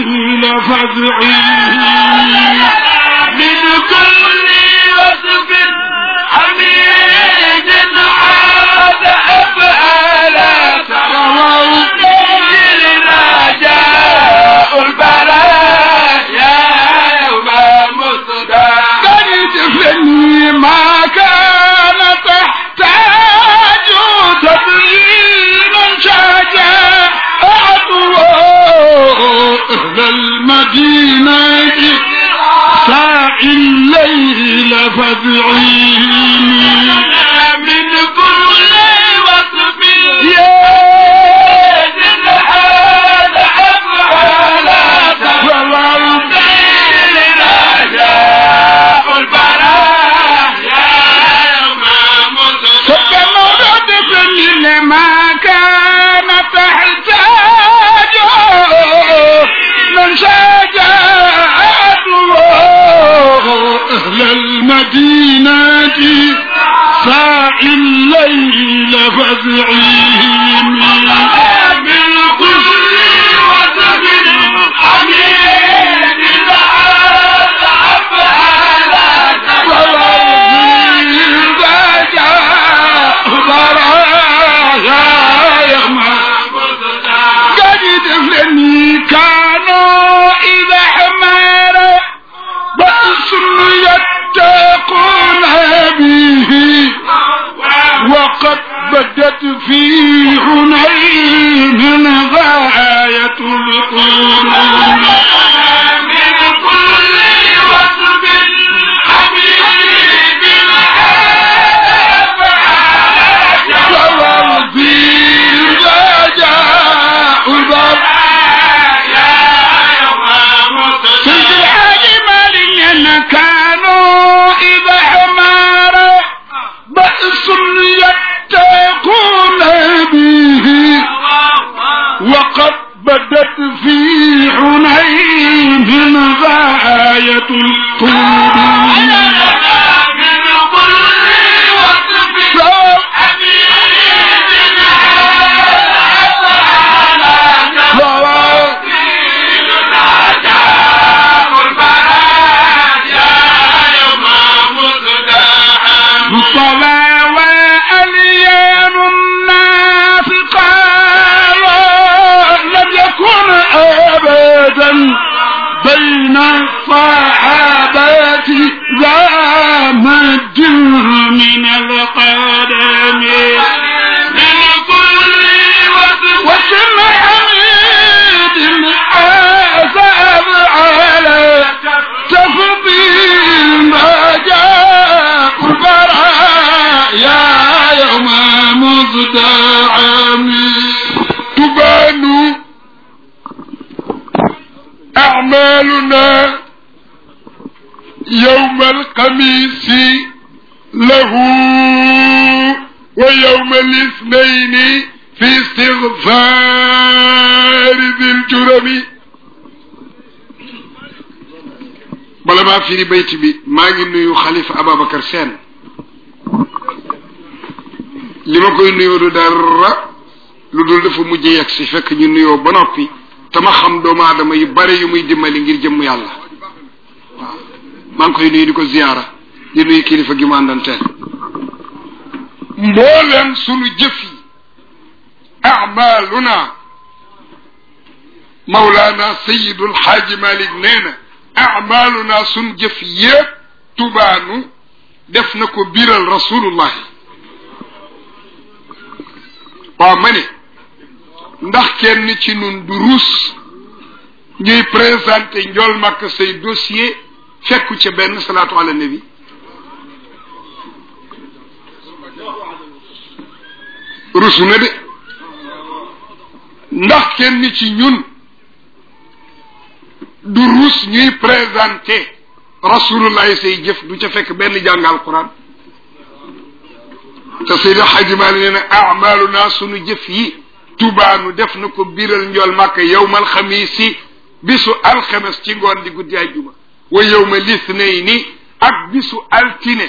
الليل فزعي من كل وصف حميد عاد أفعالا لنا جاء البرايا يوم مصدى قد فني ما كان تحتاج تبينا شجاعة أهل المدينة ساعي الليل فادعيني من كل وصف يا هذا أفعالا فوالد لنا جاء البرايا يوم مصدى فكما فني لما كان تحتاج من شجاعته أهل المدينة ساعي الليل فزعيني من كل وصف حميد هذا أفعالا كانوا إذا حمر بأس يتقون به وقد بدت في حنين غاية القرون من كل وصف حميد هذا أفعالا والدين جاء البر سيد الحاج مالك كانوا إذا حمار بأس يتقون به وقد بدت في حنين غاية القرون من كل وصف حميد هذا طلع وأليان الناس قالوا لم يكن أبدا بين الصحابة ذا مد من القدم وكم حميد حسب على تفضيل ما جاء برايا يوم مزدعم تبان أعمالنا يوم الخميس له ويوم الاثنين في استغفار ذي الجرم bala maa firi bayt bi maa ngi nuyu xalifa Ababacar Sène li ma koy nuyoo du dara lu dul dafa mujj yegg si fekk ñu nuyoo ba noppi te ma xam doomu aadama yu bari yu muy dimbali ngir jëmm yàlla waaw maa ngi koy nuyu di ko ziyaara di nuyu kilifa gi ma àndanteel mbooleem sunu jëf yi amaluna Mawlana Sayidul Xaaji Malik nee na amaluna sun jëf yépp tubaanu def na ko biral rasulullahi waaw ma ne ndax kenn ci nun du ruus ñuy présenté njool makk say dossier fekku ca benn salaatu ala nabi rusu na de ndax kenn ci ñun du ruus ñuy présenté rasulullah say jëf du ca fekk benn jàng alquran te Seydi Xaji Maalik nee na amaluna sunu jëf yi tubaanu def na ko biral njool màkk yowmal xamiisi bisu alxames ci ngoon di guddi àjjuma wa yowma lisnayni ak bisu altine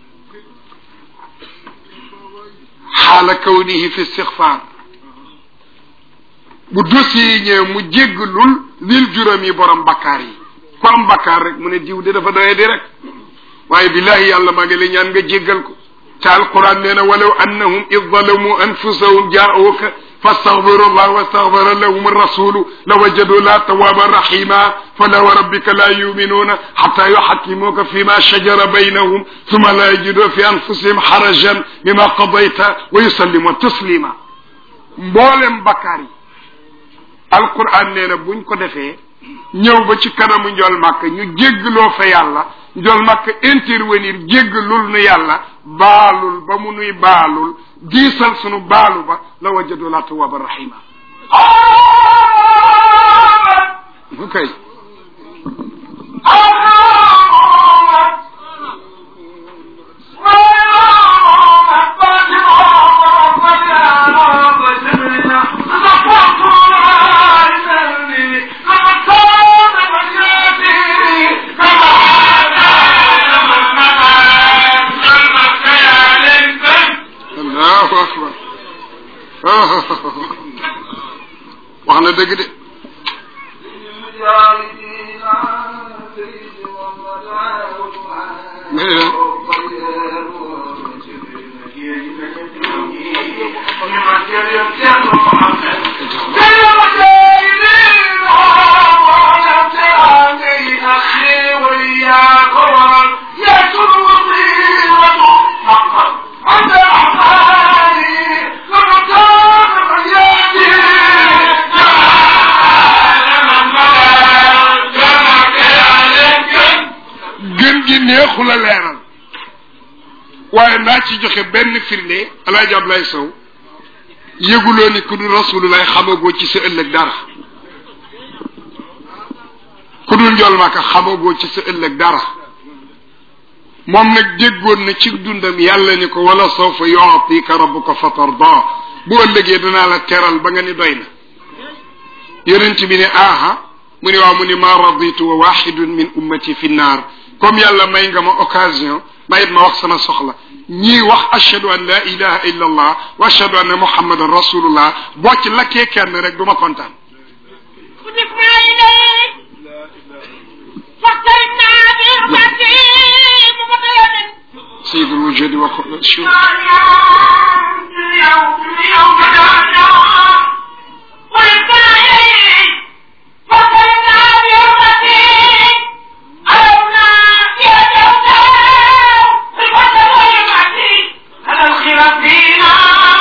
xaala kawnihi fi istixfaar bu dossier yi ñëwee mu jéggalul lil juróom yi borom bakkaar yi ku am bakkaar rek mu ne diw de dafa doye di rek waaye billahi yàlla maa ngi lay ñaan nga jéggal ko te alquran nee na walaw annahum id zalamu anfusahum jaauka fastaghfiru allah wastaghfara lahum arrasulu lawajadu la tawaba rahima fala wa rabbika la yuminuna hatta yuhakkimuka fima shajara baynahum thumma la yajidu fi anfusihim harajan mima qadayta wa yusallimu taslima mboolem bakkaar yi alquran nee na buñ ko defee ñëw ba ci kanamu njool màkk ñu jéggloo fa yàlla njool màkk intervenir jéggalul nu yàlla baalul ba mu nuy baalul diisal sunu baalu ba la wajadu la tawaba rahima kay allahu akbar wax na dëgg de nee na gën gi neexu la leeral waaye naa ci joxe benn firnde alaaji Ablaye Sow yëguloo ni ku dul rasulullah xamagoo ci sa ëllëg dara ku dul njool maaka xamagoo ci sa ëllëg dara moom nag déggoon na ci dundam yàlla ni ko wala sawfa yu'tika rabbuka fatarda bu ëllëgee danaa la teral ba nga ni doy na yonent bi ne aha mu ni waaw mu ni ma raditu wa waxidun min ummati fi naar comme yàlla may nga ma occasion mayit ma wax sama soxla ñii wax ashhadu an la ilaha illa allah wa ashhadu anna muhammadan rasulullah boo ci lakkee kenn rek du ma kontaan خذفنا إليك فاقتربنا برحمته مبطلة سيد الوجود وكل شيء اليوم اليوم دعنا قلنا إليك فاقتربنا برحمته ألونا يا جوزاء الفتى والمعتي هذا الخلاف فينا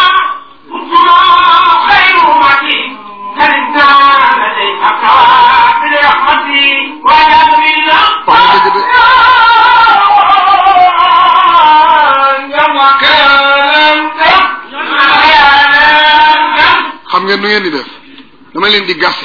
كنتم خير أمتي هلنا لديك برحمتي وجعل بالله wax dëgg de xam ngeen nu ngeen di def dama leen di gase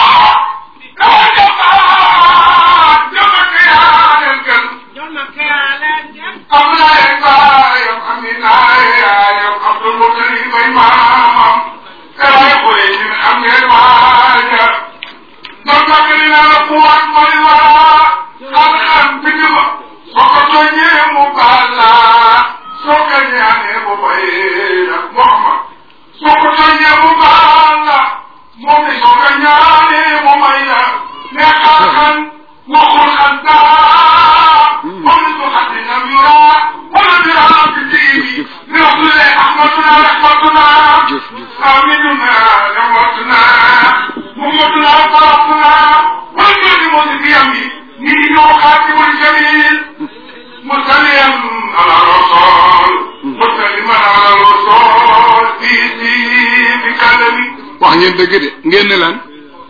Muhammad soo ko tooñee mu baal la moom de soo ko ñaanee mu may la mais xaaxan waxul xan daa moom su xati nam yura wala dira bi diini li rasule ahmaduna rahmatuna jëf jëf amiduna rahmatuna muhammaduna farafuna wala jodi mo si biyam bi ni ñoo xaatimul jamil musalliyan ala rasul musalliman ala rasul fi si bi kalami wax ngeen dëgg de ngeen ne lan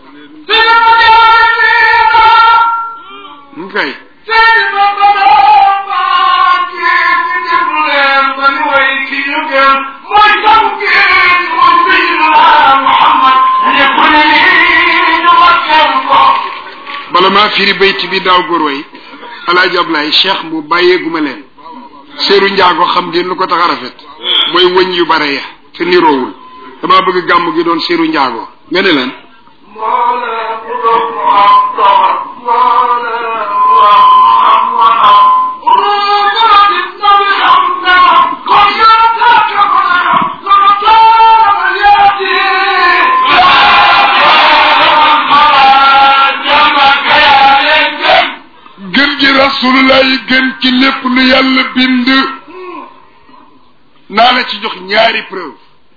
mu kay bala maa firi bayti bi daaw góor way alaaji Ablaye cheikh mu bàyyeeguma leen seeru njaago xam ngeen lu ko tax a rafet mooy wëñ yu bare ya te niroowul dama bëgg gàmm gi doon seeru njaago nga ne lan rasulullahi gën ci lépp lu yàlla bind naa la ci jox ñaari preuve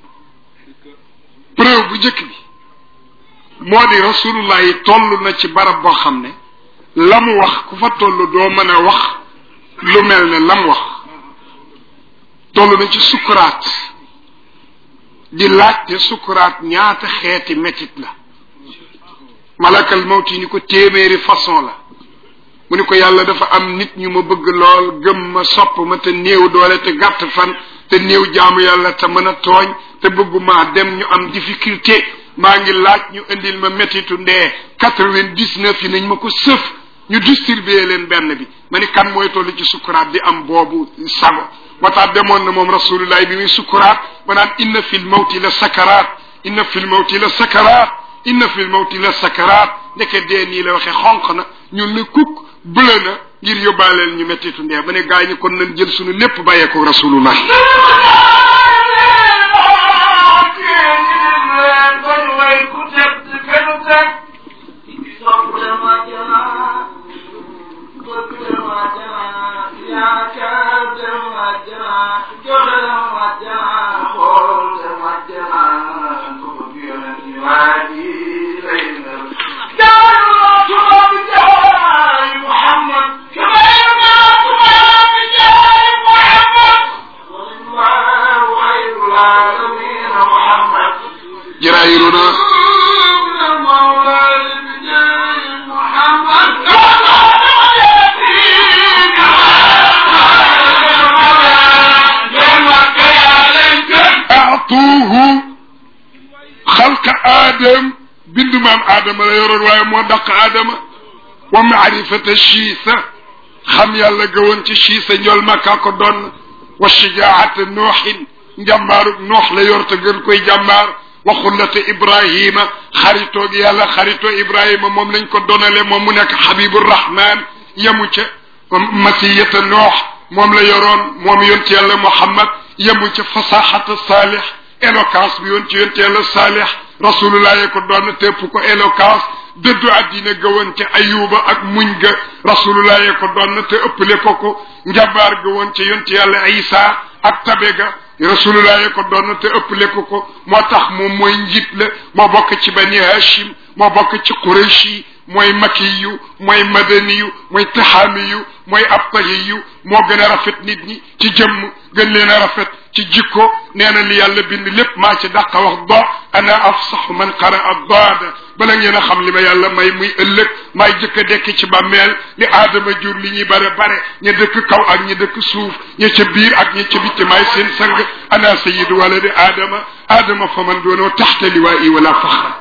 preuve bu njëkk bi moo di rasulullahi toll na ci barab boo xam ne la mu wax ku fa toll doo mën a wax lu mel ne la mu wax toll na ci sukuraat di laajte sukuraat ñaata xeeti métit la malakal mawti ni ko téeméeri façon la mu ni ko yàlla dafa am nit ñu ma bëgg lool gëm ma sopp ma te néew doole te gàtt fan te néew jaamu yàlla te mën a tooñ te bëgguma dem ñu am difficulté maa ngi laaj ñu indil ma métitu ndee quatre-vingt-dix-neuf yi nañ ma ko sëf ñu distribuer leen benn bi ma ni kan mooy toll ci sukuraat di am boobu sago moo tax demoon na moom rasulullah bi muy sukuraat ba naan inna fil mawti la sakaraat inna fil mawti la sakaraat inna fil mawti la sakaraat ndeke dee nii la waxe xonq na ñun ne kukk bële na ngir yóbbaaleel ñu mettitu ndee ba ne gaañ ñi kon nañ jël suñu lépp bàyyee ko rasulullah jiraayiruna aatuuhu xalqa aadam bindu maam aadama la yoroon waaye moo daq aadama wa maarifata chiisa xam yàlla gawoon ci chiisa njool makkaa ko doon wa shijaata nooxin njàmbaarug noox la yor te gën koy jàmbaar wa xullata ibrahima xaritoog yàlla xaritoo ibrahima moom lañ ko donale moom mu nekk xabibu rahman yemu ca masiyata noox moom la yoroon moom yonti yàlla muhammad yemu ca fasaxata saalix éloquence bi yoon ci yonti yàlla saalix rasulullah ye ko doon tépp ko éloquence dëddu àddina gawoon ca ayuba ak muñ ga rasulullah ye ko doon te ëppale ko ko njabaar gawoon ca yonti yàlla isa ak tabe ga rasulullah ye ko doon te ëppale ko ko moo tax moom mooy njiit la moo bokk ci bani hashim moo bokk ci qurayshi mooy makiyu mooy madaniyu mooy taxaamiyu mooy abtahiyu moo gën a rafet nit ñi ci jëmm gën leen a rafet ci jikko nee na li yàlla bind lépp maa ci dàqa wax do ana afsaxu man qara addaada bala ngeen a xam li ma yàlla may muy ëllëg maay jëkk a dekk ci bàmmeel li aadama jur li ñuy bare bare ña dëkk kaw ak ña dëkk suuf ña ca biir ak ña ca bitti maay seen sang ana sayidu waladi aadama aadama fa man doonoo taxta liwaa'i wala faxra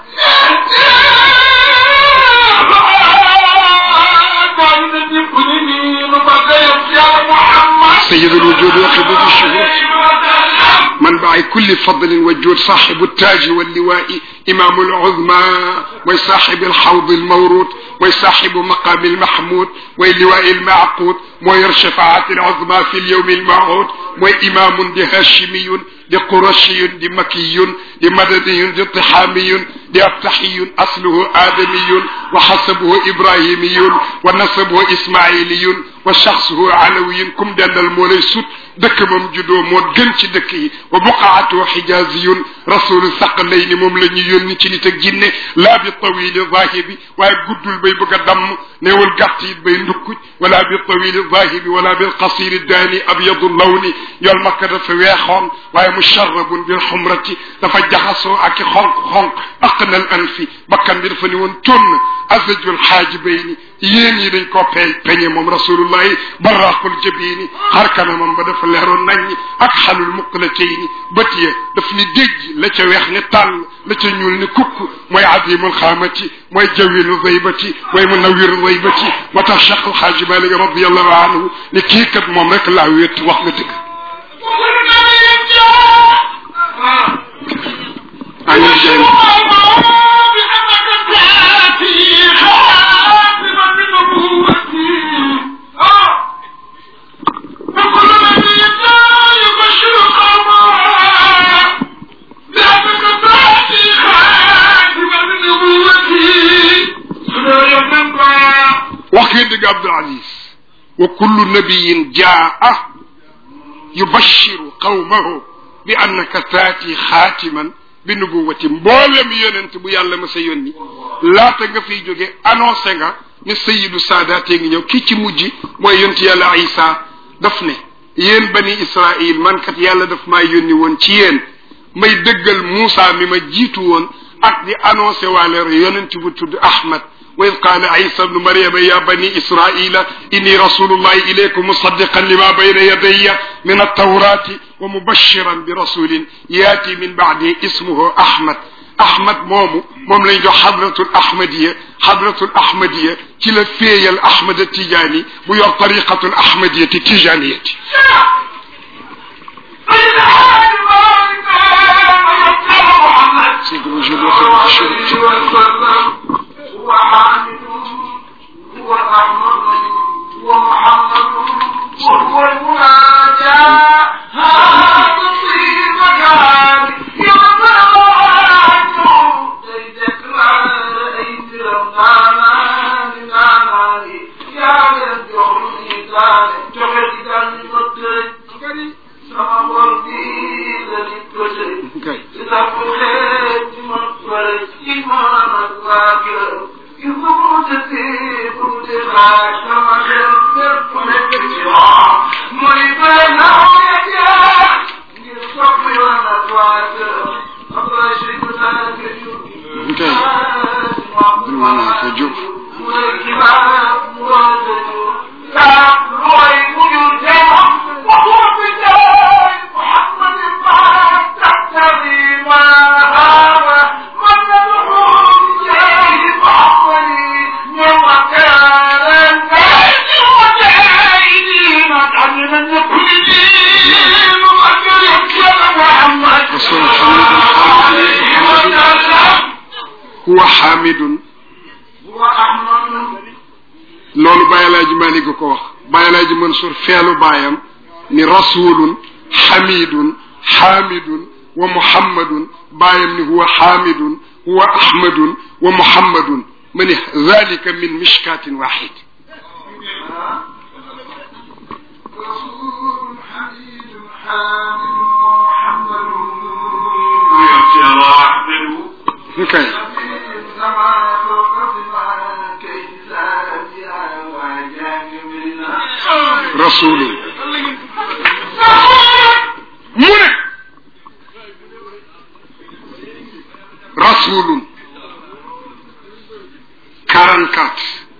سيد الوجود وقبة الشهود منبع كل فضل وجود صاحب التاج واللواء إمام العظمى وصاحب الحوض المورود وصاحب مقام المحمود واللواء المعقود وير شفاعة العظمى في اليوم الموعود وإمام دي هاشمي دي قرشي دي مكي دي مدني دي طحامي دي أبتحي أصله آدمي وحسبه إبراهيمي ونسبه إسماعيلي وشخصه علوي كم دان المولي سوت دك مم جدو مود گن ci dëkk yi wa buqaatu xijaziyun rasulu saqalayni moom la ñu yónni ci nit ak jinne laa bi tawili zahibi waaye guddul bay bëgg a damm neewul gàtt it bay ndukkuj wala bi tawili zahibi wala bil qasiri daani abyadu lawni yool makka dafa weexoon waaye musharrabun bil xumrati dafa jaxasoo ak i xonq xonq aqnal anfi bakkan bi dafa ni woon tonn azajul xaajibayni yéen yi dañ koo pe peñe moom rasulullahi barraqul jabini xar kanamam ba dafa leeroon naññ ak xalul muqlatayni bët ya daf ni déj la ca weex ne tàll la ca ñuul ne kukk mooy azimul xaamati mooy jawilu zaybati mooy munawiru zaybati moo tax cheikh alxaaji malik radiallahu anhu ne kii kat moom rek laa wéet wax nga dëgg amin jeen wax ngeen dëgg Abdul Aziz wa kullu nabiyin jaa yubashiru qawmahu bi annaka taati xaatiman bi nubuwati mboolem yonent bu yàlla ma sa yónni laata nga fiy jóge annoncé nga ne sayidu saadaatee ngi ñëw kii ci mujj mooy yonent yàlla isa daf ne yéen bani israil man kat yàlla daf maa yónni woon ci yéen may dëggal Muusa mi ma jiitu woon ak di annoncé waale yonent bu tudd Ahmad wa id qaala isa bnu maryama ya bani israila inni rasulullahi ilaykum musaddiqan lima bayna yadayya min altawrati wa mubashiran bi rasulin yaati min baadi ismuhu ahmad ahmad moomu moom lañ jox xadratul ahmadiya xadratul ahmadiya ci la féeyal ahmad tijaani bu yor tariqatul ahmadiyati tijaaniyati سيد الوجود وخير الشرك هو حامد هو الرحمن هو محمد وهو المناجى هذا في مكان يوم عنه ليتك ما رأيت رمضانا من أعمالي يا من جهرني كان جهرني كان مدرك sama bor bi la nit ko tëj kay ci tax xeet ci ma fare ci man ak waa kër il faut mu tëddee bu mu dee xaaj sama xel fépp nekk ci moom mooy benn awee ngir sopp yoon ak waa kër après je ko tànn que ñu kay dul mën naa ko jur mooy kibaar mu war a tëju yaa looy mu ñu teewam waxuma fi tey محمد ما تقتضي ما هاب من يدعون إليه محمد يوم كان الناس مجاهدين عن من يكون دين مقدر محمد رسول محمد وسلم huwa xaamidun هو أحمد loolu Baye Alaaji Malik ko wax Baye Alaaji Mansour feelu baayam ni rasulun xamidun xaamidun wa muhammadun baayam ni huwa xaamidun huwa ahmadun wa muhammadun ma ni zalika min mishkatin waxid رسول حميد حامد محمد kay rasulun mu ne rasulun 44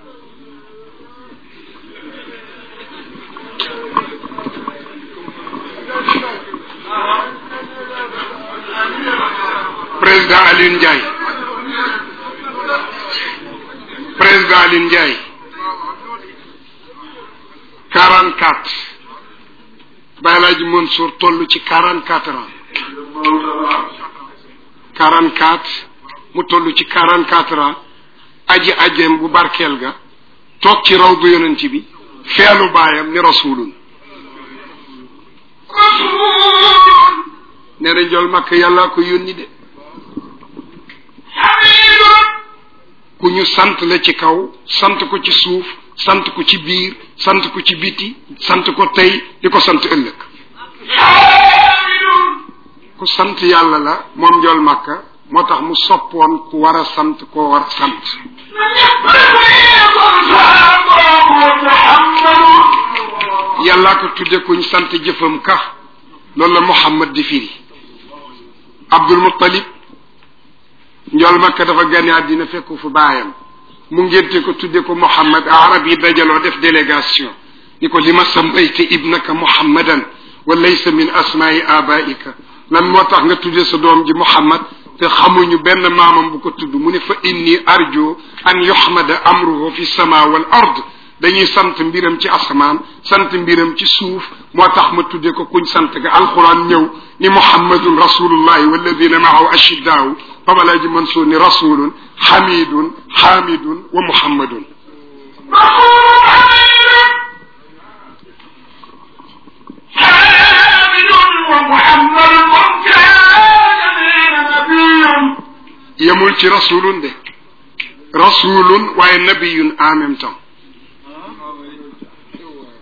président Alioune Ndiaye président Alioune Ndiaye 44 Baye Laaji Mansour toll ci 44 ans 44 mu toll ci 44 ans aji ajem bu barkeel ga toog ci raw bu yonent bi feelu baayam ni rasulun nee na njol makk yàlla ko yónni de ku ñu sant la ci kaw sant ko ci suuf sant ko ci biir sant ko ci biti sant ko tey di ko sant ëllëg ku sant yàlla la moom njol makka moo tax mu soppoon ku war a sant koo war a sant yàllaa ko tudde kuñ sant jëfam ka loolu la muhammad di firi abdul muttalib njol makka dafa gane àddina fekku fu baayam mu ngénte ko tudde ko muhammad arab yi dajaloo def délégation ni ko li ma sambayte ibnaka muhammadan wa laysa min asmaai abaika lan moo tax nga tudde sa doom ji muhammad te xamuñu benn maamam bu ko tudd mu ne fa inni arju an yuhmada amruhu fi sama wal ard dañuy sant mbiram ci asamaan sant mbiram ci suuf moo tax ma tudde ko kuñ sant ga alquran ñëw ni muhammadun rasulullahi walladina maahu ashiddaahu babalaaji mansuur ni rasulun xamidun xaamidun wa muhammadun yemul ci rasulun de rasulun waaye nabiyun en même temps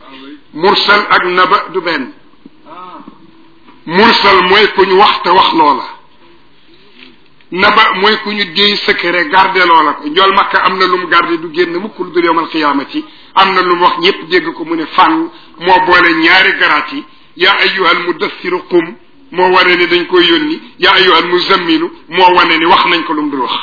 mursal ak naba du benn mursal mooy ku ñu wax te wax loola naba mooy ku ñu déy secret garde loola ko njool makka am na lu mu garde du génn mukk lu dul yowmal xiyaamati am na lu mu wax ñëpp dégg ko mu ne fànn moo boole ñaari garaat yi yaa ayyuhal mudassiru qum moo wane ni dañ koy yónni yaa ayyuhal muzammilu moo wane ni wax nañ ko lu mu dul wax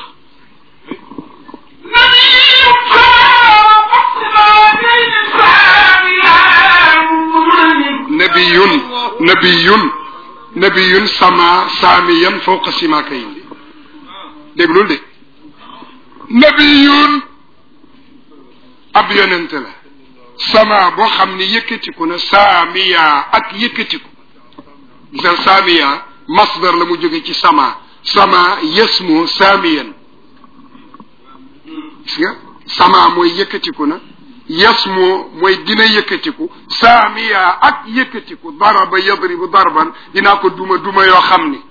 nabiyun nabiyun nabiyun sama saamiyan fawqa simaakayin déglul de nabiyun ab yonente la sama boo xam ni yëkkatiku na saamiya ak yëkkatiku gisal saamiya masdar la mu jóge ci sama sama yasmu saamiyan gis nga sama mooy yëkkatiku na yasmu mooy dina yëkkatiku saamiya ak yëkkatiku daraba yadribu darban dinaa ko duma duma yoo xam ni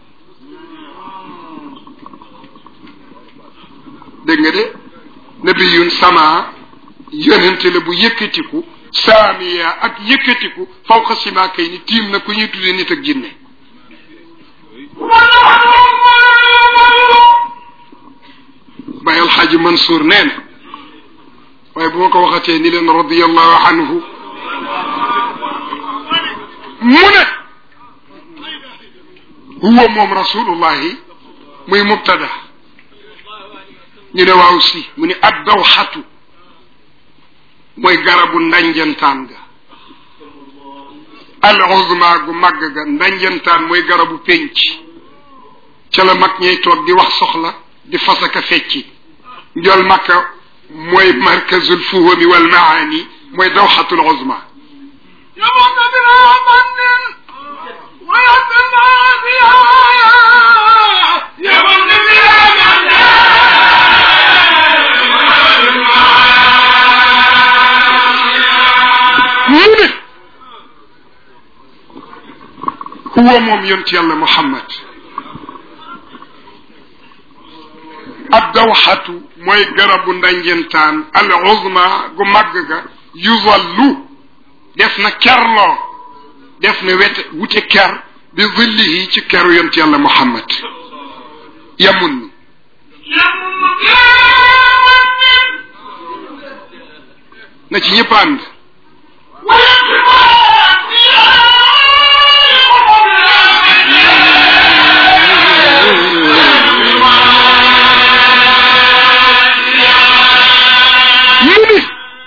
dégg nga de nabiyun sama yonente la bu yëkkatiku saamiya ak yëkkatiku fawqa sima kay ni tiim na ku ñuy tuddee nit ak jinne Baye Alxaaji Mansour nee na waaye bu ma ko waxatee ni leen radiallahu anhu mu ne huwa moom rasulullahi muy mubtada ñu ne waaw si mu ne ad dawxatu mooy garabu ndanjantaan ga al uzma gu màgg ga ndanjantaan mooy garabu pénc ca la mag ñey toog di wax soxla di fasaka fecci njol makka mooy markazul fuhumi wal maani mooy dawxatul uzma يمن بلا من ويتنا بها يمن بلا mu ne huwa moom yonent yàlla muhammad ab dawxatu mooy garabu ndanjentaan al uzma gu màgg ga yuzallu def na kerloo def na wete wute ker bi zillihi ci keru yonent yàlla muhammad yamun na ci ñëpp ànd mu ni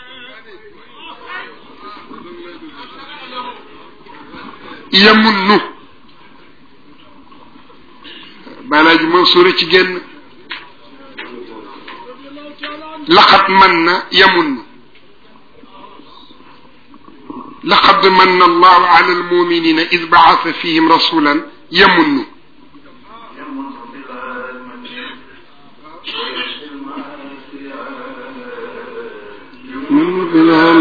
yamunnu balaaji Mansuur ci génn laqad man na yamunnu laqad manna allahu ala almuminina id baasa fihim rasulan yamunnu بلا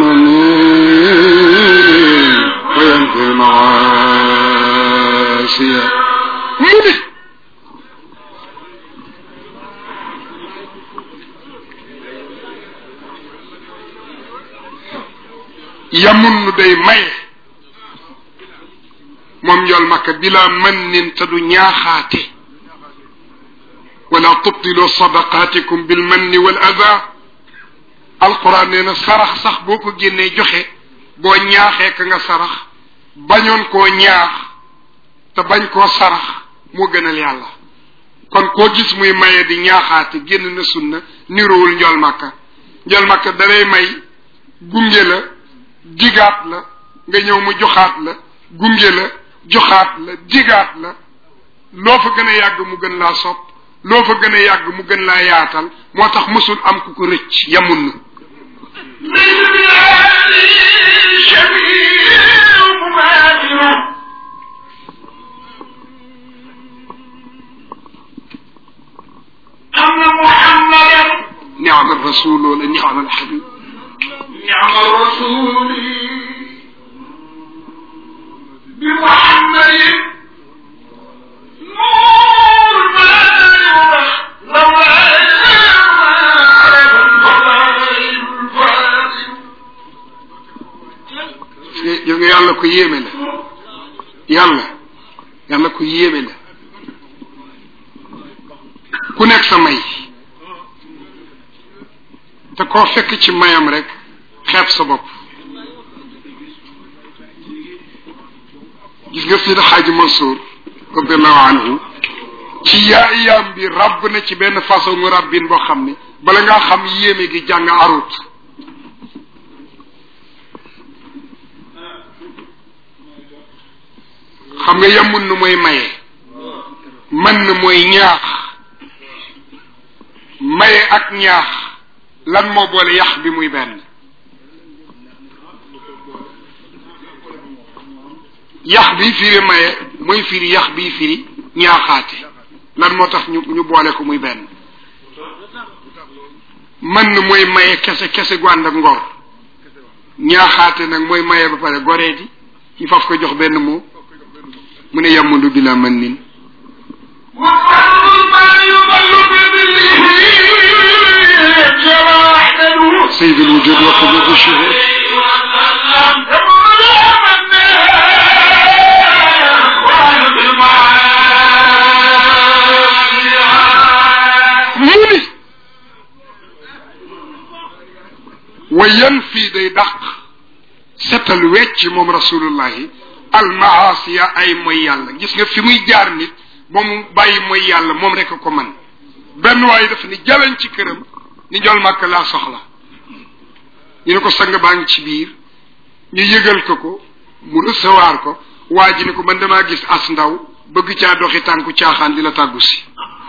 منين وينفي المعاصي منه yamunnu day maye moom njool makka bila man nin te du ñaaxaate wala tubtilu sadaqatikum bil manni wal ada alquran nee na sarax sax boo ko génnee joxe boo ñaaxee ka nga sarax bañoon koo ñaax te bañ koo sarax moo gënal yàlla kon koo gis muy maye di ñaaxaate génn na sunna niroowul njool makka njool makka dalay may gunge la digaat la nga ñëw mu joxaat la gunge la joxaat la digaat la loo fa gën a yàgg mu gën laa sopp loo fa gën a yàgg mu gën laa yaatal moo tax mësul am ku ko rëcc yamun na أن محمدا niama rasul wala niama alhabib نعم الرسول بمحمد نور ما لولا عرف الفضائل الفاضل nga gis nga yàlla ko yéeme la yàlla yàlla ko yéeme la ku nekk sa may te koo fekk ci mayam rek xeeb sa bopp gis nga Seydi Xaaji Mansour radiallahu anhu ci yaayam bi ràbb na ci benn façon mu ràbbin boo xam ni bala ngaa xam yéeme gi jàng arut xam nga yemun nu mooy maye man na mooy ñaax maye ak ñaax lan moo boole yax bi muy benn yax bi firi maye mooy firi yax bi firi ñaaxaate lan moo tax ñu ñu boole ko muy benn man na mooy maye kese kese gu ànd ak ngor ñaaxaate nag mooy maye ba pare goreeti ci faf ko jox benn moo mu ne yamundu bila man nin وقالوا ما يضل بذله جواحده سيد الوجود وقبض الشهود mu ni wa yan fii day dàq setal wecc moom rasulullahi almaasiya ay mooy yàlla gis nga fi muy jaar nit ba mu bàyyi mooy yàlla moom rek a ko man benn waaye dafa ni jalañ ci këram ni njol màkk laa soxla ñu ne ko sang baa ngi ci biir ñu yëgal ko ko mu recevoir ko waa ji ne ko man damaa gis as ndaw bëgg caa doxi tànku caaxaan di la tàggu si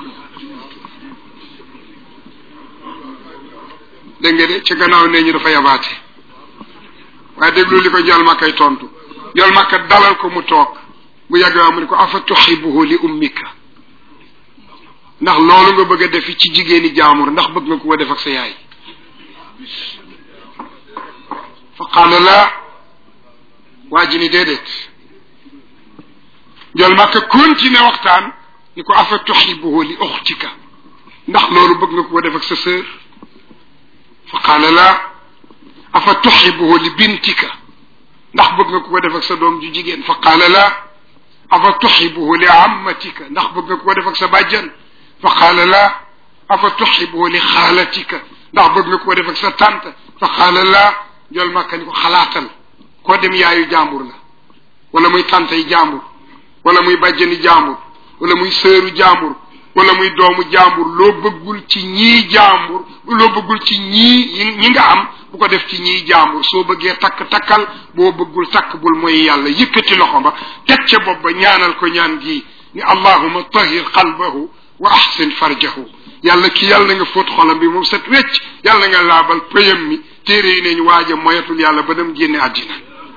dégg nga de ci gannaaw nee ñu dafa yabaate waaye déglu li ko njol màkkay tontu njol màkka dalal ko mu toog bu yàgg waa mu ne ko afa tuxibuhu li ummika ndax loolu nga bëgg a def ci jigéeni jaamur ndax bëgg nga ko def ak sa yaay fa qaala la waa ji ni déedéet njol màkka continué waxtaan ni ko afa tuxibuhu li uxtika ndax loolu bëgg nga ko def ak sa sœur fa qaala la afa tuxibuhu li bintika ndax bëgg nga ko def ak sa doom ju jigéen fa qaala la afa tuxibuhu li ammatika ndax bëgg nga ko def ak sa bàjjan fa qaala la afa tuxibuhu li xaalatika ndax bëgg nga ko def ak sa tante fa qaala la jol màkka ni ko xalaatal koo dem yaayu jàmbur la wala muy tante yi jàmbur wala muy bàjjani jàmbur wala muy sëru jàmbur wala muy doomu jàmbur loo bëggul ci ñii jàmbur loo bëggul ci ñii ñi nga am bu ko def ci ñii jàmbur soo bëggee takk takkal boo bëggul takk bul mooy yàlla yëkkati loxo ba teg ca bopp ba ñaanal ko ñaan gi ni allahuma tahir qalbahu wa ahsin farjahu yàlla ki yàlla na nga fóot xolam bi moom set wecc yàlla nga laabal pëyam mi téere yi neñ waaja moyatul yàlla ba dem génne àddina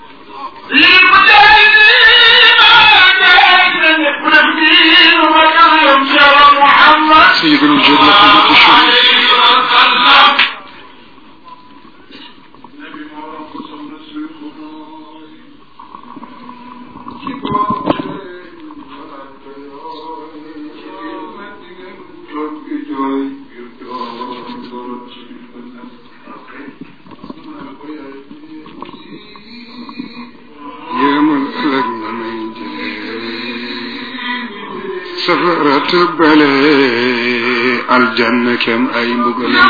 سيد الوجود وقبة الشهود yéemal ëllëg na may safarat bale aljanna kem ay mbugalam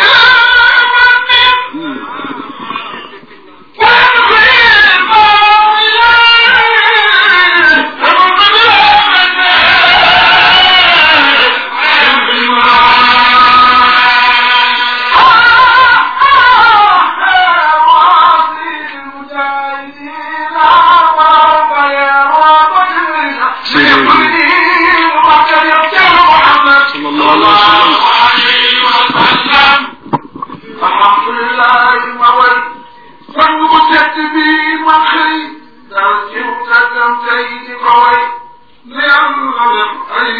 sallallahu alayhi wa sallam alhamdulilah ma way sang bu tedd bi ma xëy dal ci tëddam tey di ko way ne am na def ay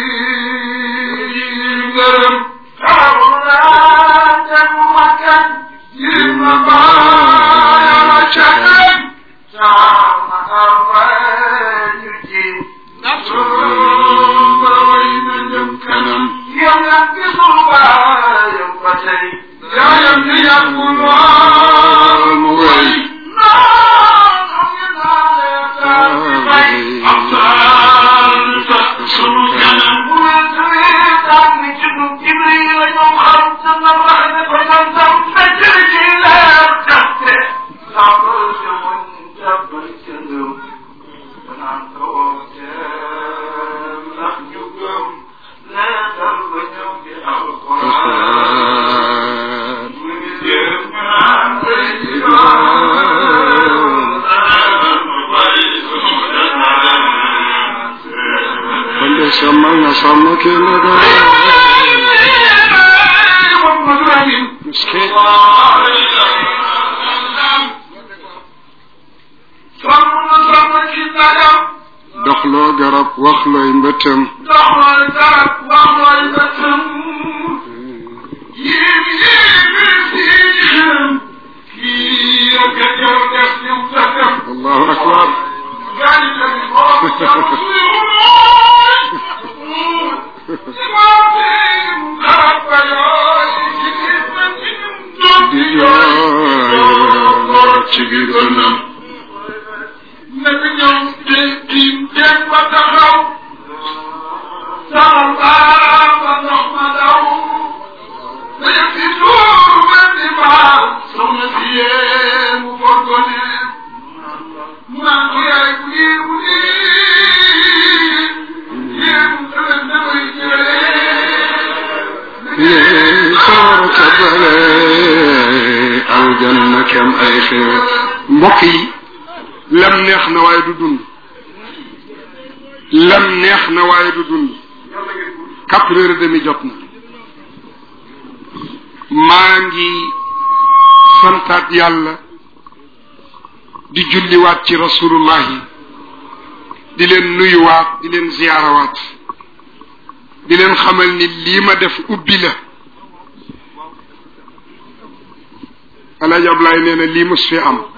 ngërëm xaaru naa dem makkan yir na baayala càggan sama arfa ñu ci ba way na jëm kanam yàlla gisul baayam ba tey yaayam di yàggul lool mu way non sàmm ki ndaga محمد رمين miski sàmm sàmm ki ndagam doxloo garab waxlooy mbëttam doxal garab waxal bëtëm yéem yéem siixam kii ak a ñëw def ñu tëkkam allahu akbar gaañ tamit borom jàmm si maatim garab ba yooy ci gis na ci ñun doom di di jooy yooy ci biir dënnam nekk ñoom te tiim teen ba taxaw sama baam ba ndox ma daw dañu si tuur benn di baax soxna si yee mu forgone mu naan ko yaay bu nii bu nii yee mu tëdd na koy yee sawara tabale aljanna kem ay xew mbokk yi lam neex na waaye du dund lam neex na waaye du dund quatre heures et demi jot na maa ngi santaat yàlla di julliwaat ci rasulullahi di leen nuyuwaat di leen ziyaarawaat di leen xamal ni lii ma def ubbi la alaaji Ablaay nee na lii mos fi am